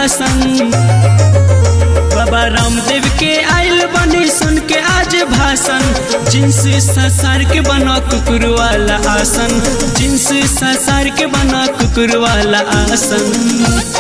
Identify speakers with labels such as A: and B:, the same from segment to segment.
A: आसन बाबा रामदेव के आइल बनी सुन के आज भाषण जिन्स ससार के बना कुकुर वाला आसन जिन्स ससार के बना कुकुर वाला आसन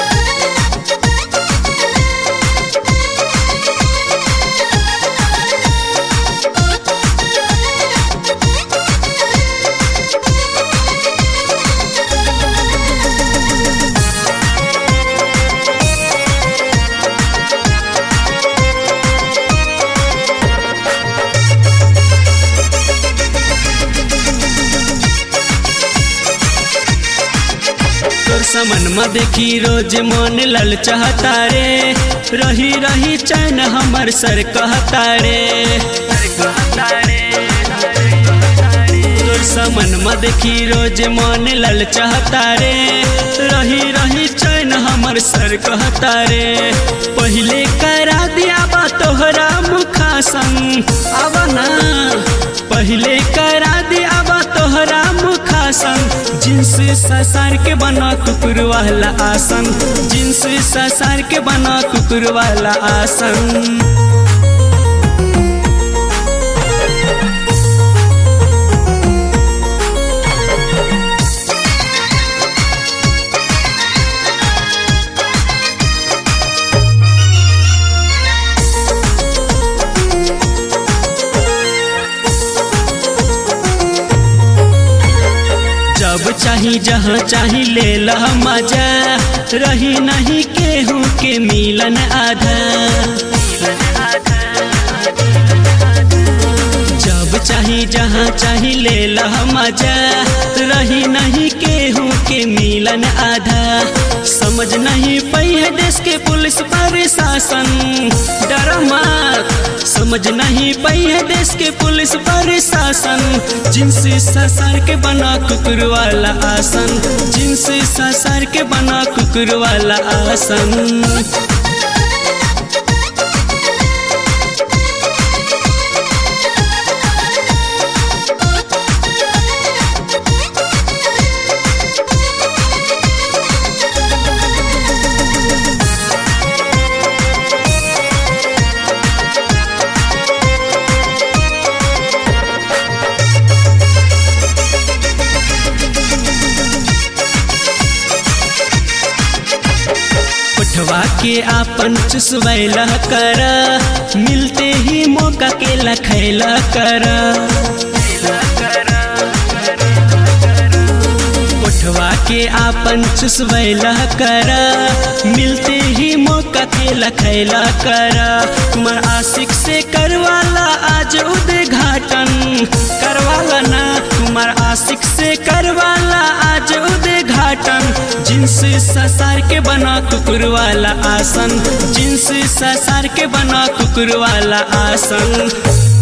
A: तोर समन में देखी रोज मन लल चाहता रे रही रही चैन हमर सर कहता रे तोर समन में देखी रोज मन लल चाहता रे रही रही चैन हमर सर कहता रे पहले करा दिया बा तोहरा मुखासन आवा ना पहले करा दिया बा तोहरा मुखासन जिन्स ससार के बना कुकुर वाला आसन जिन्स ससार के बना कुकुर वाला आसन जब चाही जहाँ चाही ले ला मजा रही नहीं केहू के मिलन आधा जब चाही जहाँ चाही ले ला मजा रही नहीं केहू के मिलन आधा समझ नहीं पई है देश के पुलिस प्रशासन डर मत समझ नहीं पई है देश के पुलिस प्रशासन जिन्स ससार के बना कुकुर वाला आसन जिन्स ससार के बना कुकुर वाला आसन पठवा के आपन चुसवैला कर मिलते ही मौका के लखैला कर पठवा के आपन चुसवैला कर मिलते ही मौका के लखैला कर तुम्हार आशिक से करवाला आज उद्घाटन करवाला ना तुम्हार आशिक से करवाला आज उद्घाटन जिन्स ससार के बना कुकुर वाला आसन जिन्स ससार के बना कुकुर वाला आसन